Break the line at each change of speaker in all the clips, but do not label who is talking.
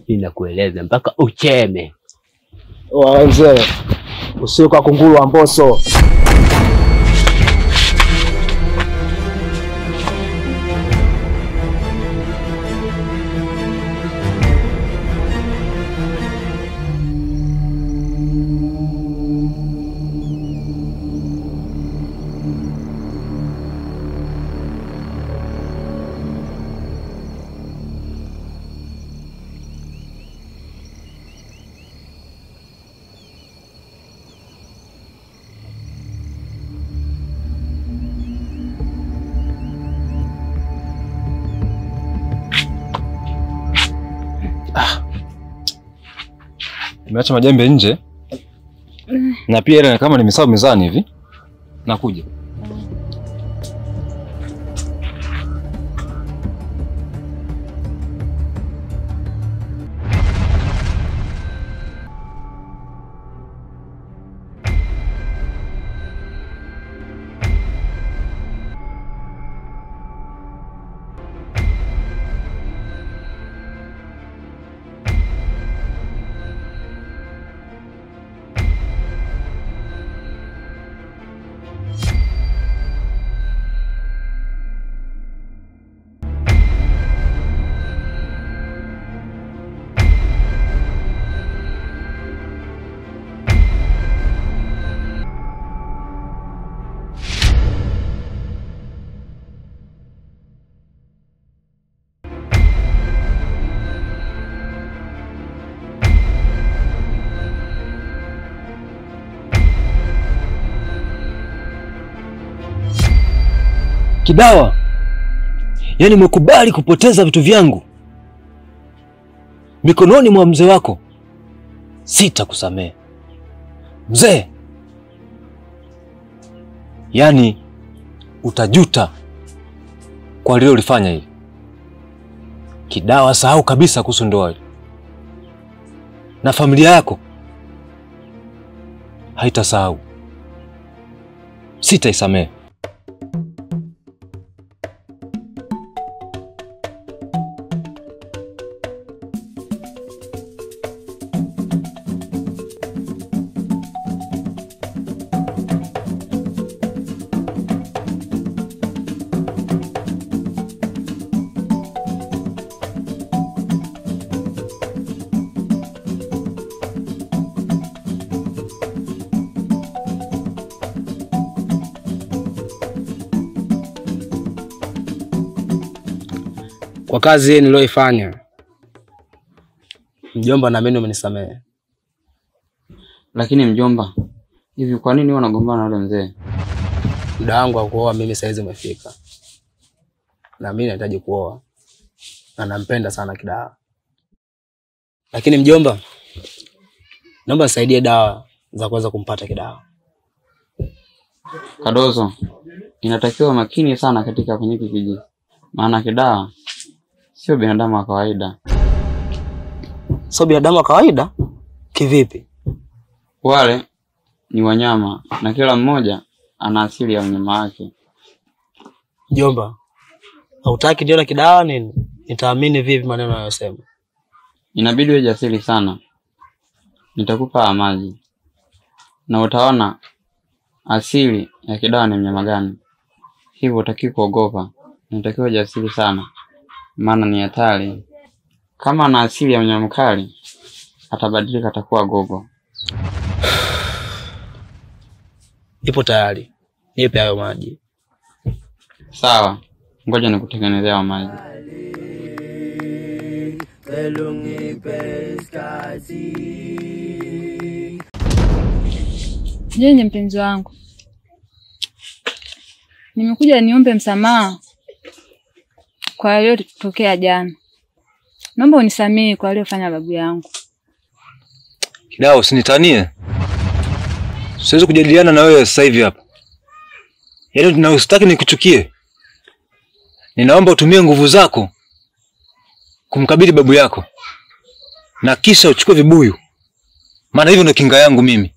mimi nakueleza mpaka ucheme.
Mzee, usiwe kwa kunguru wa Mbosso.
Nimeacha majembe nje na pia ile kama nimesahau mezani hivi. Nakuja.
Kidawa, yaani umekubali kupoteza vitu vyangu mikononi mwa mzee wako, sitakusamehe mzee. Yaani utajuta kwa lilolifanya hili. Kidawa, sahau kabisa kuhusu ndoa hili, na familia yako haitasahau, sitaisamehe.
Kwa kazi hii niliyoifanya, mjomba, naamini umenisamehe.
Lakini mjomba, hivi kwa nini wewe unagombana na yule mzee?
Muda wangu wa kuoa mimi saizi umefika, na mimi nahitaji kuoa na nampenda sana Kidawa. Lakini mjomba, naomba nisaidie dawa za kuweza kumpata Kidawa.
Kadozo, inatakiwa makini sana katika kwenye hiki kijiji, maana Kidawa sio binadamu wa kawaida.
Sio binadamu wa kawaida kivipi?
Wale ni wanyama na kila mmoja ana asili ya unyama wake.
Mjomba, hautaki nione Kidawa nini? Nitaamini vipi maneno anayosema?
Inabidi uwe jasiri sana. Nitakupa haya maji na utaona asili ya Kidawa ni mnyama gani. Hivyo utaki kuogopa, unatakiwa jasiri sana, maana ni hatari. Kama ana asili ya mnyama mkali, atabadilika, atakuwa gogo.
Ipo tayari, nipe hayo maji.
Sawa, ngoja nikutengenezea hayo maji.
Jenye mpenzi wangu, nimekuja niombe msamaha kwa yaliyotokea jana. Naomba unisamehe kwa aliyofanya babu yangu.
Kidawa, usinitanie. Siwezi kujadiliana na wewe sasa hivi hapa. Yaani na usitaki nikuchukie. Ninaomba utumie nguvu zako kumkabili babu yako, na kisha uchukue vibuyu, maana hivyo ndio kinga yangu mimi.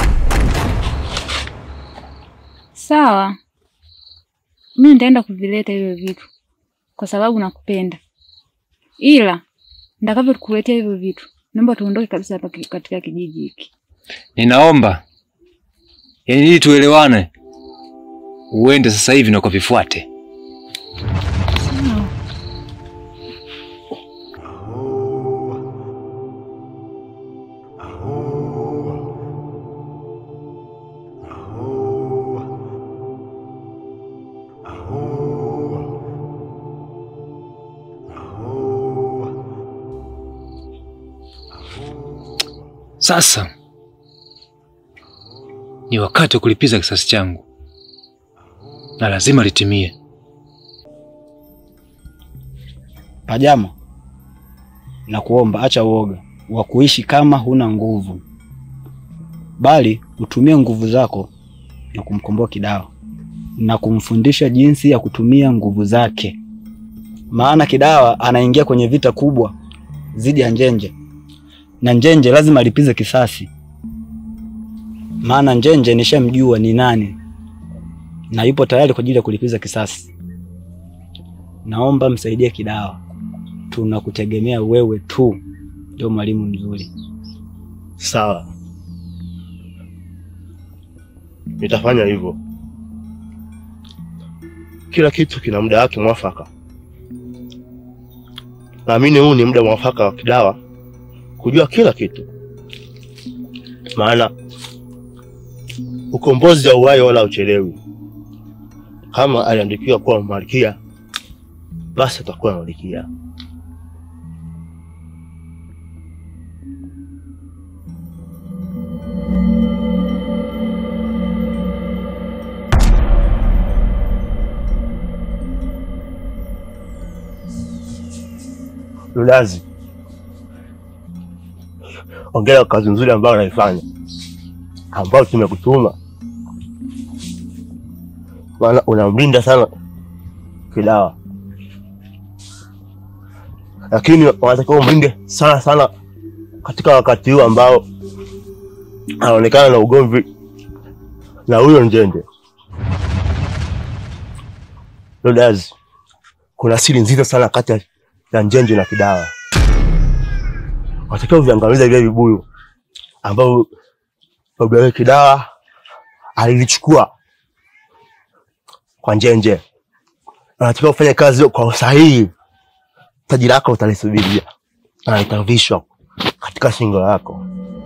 Sawa, mimi nitaenda kuvileta hivyo vitu kwa sababu nakupenda, ila nitakavyokuletea hivyo vitu, naomba tuondoke kabisa hapa ki- katika kijiji hiki.
Ninaomba yaani, ili tuelewane, uende sasa hivi na ukavifuate.
Sawa.
Sasa ni wakati wa kulipiza kisasi changu, na lazima litimie.
Pajama, na kuomba acha uoga wa kuishi kama huna nguvu, bali utumie nguvu zako na kumkomboa Kidawa na kumfundisha jinsi ya kutumia nguvu zake, maana Kidawa anaingia kwenye vita kubwa dhidi ya Njenje, na Njenje lazima alipize kisasi, maana Njenje nishamjua ni nani na yupo tayari kwa ajili ya kulipiza kisasi. Naomba msaidie Kidawa, tunakutegemea wewe tu, ndio mwalimu mzuri.
Sawa, nitafanya hivyo. Kila kitu kina muda wake mwafaka. Naamini huu ni muda mwafaka wa Kidawa kujua kila kitu, maana ukombozi wa uhai wala uchelewi. Kama aliandikiwa kuwa malkia, basi atakuwa malkia. Ludazi, ongera kwa kazi nzuri ambayo unaifanya, ambayo tumekutuma, maana unamlinda sana Kidawa, lakini wanatakiwa umlinde sana sana katika wakati huu ambao anaonekana na ugomvi na huyo Njende. Ludazi, kuna siri nzito sana kati ya ya Njenje na Kidawa. Watakiwa viangamiza vile vibuyu ambavyo baba yake Kidawa alilichukua kwa Njenje. Wanatakiwa kufanya kazi hiyo kwa usahihi. Taji lako utalisubiria na litavishwa katika shingo lako.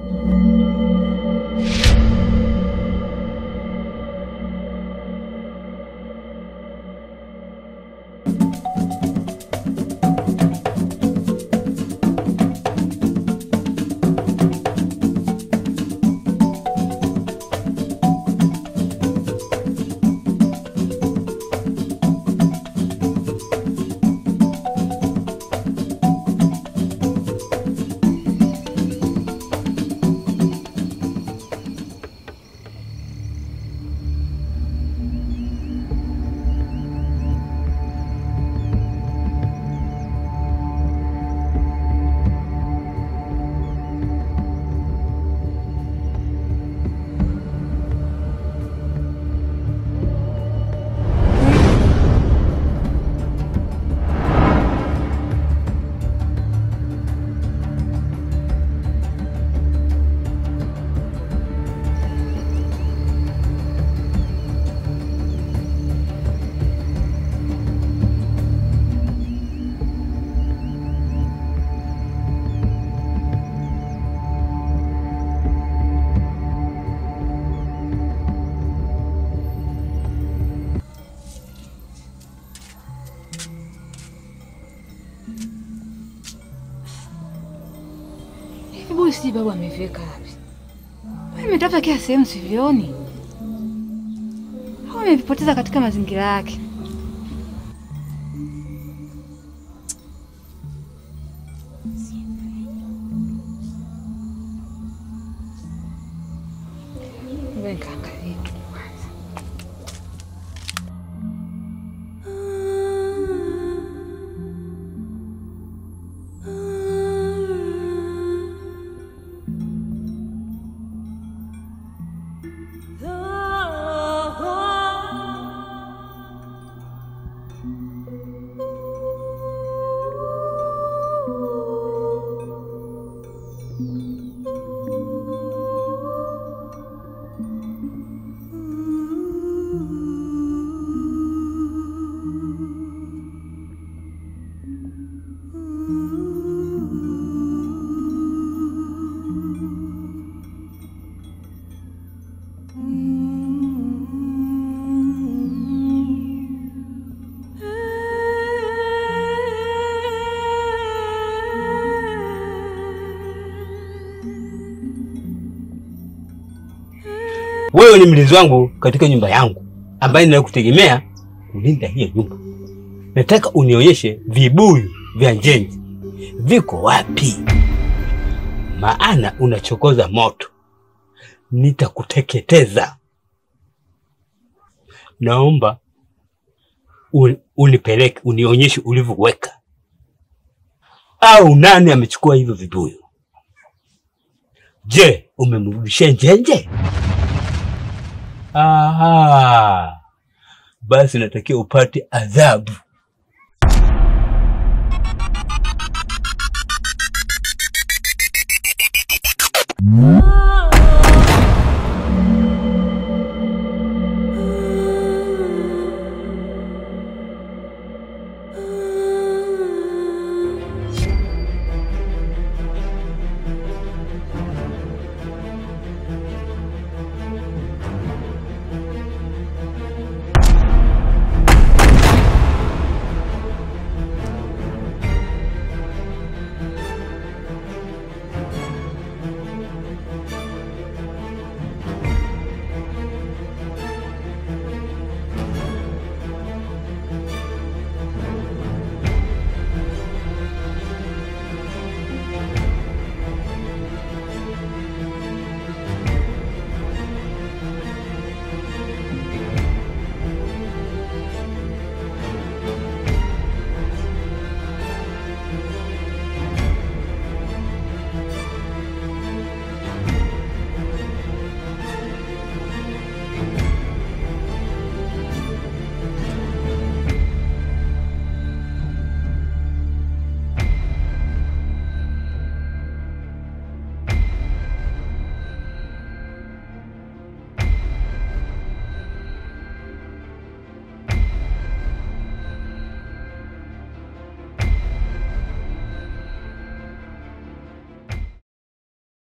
Hebu si babu ameviweka wapi? Imetafuta kila sehemu sivioni, au amevipoteza katika mazingira yake. Ngoja nikaangalie tu kwanza.
Wewe ni mlinzi wangu katika nyumba yangu ambaye ninakutegemea kulinda hiyo nyumba. Nataka unionyeshe vibuyu vya njenje viko wapi, maana unachokoza moto, nitakuteketeza. Naomba un- unipeleke unionyeshe ulivyoweka, au nani amechukua hivyo vibuyu? Je, umemrudishia njenje? Aha, basi natakiwa upate adhabu.
Ah.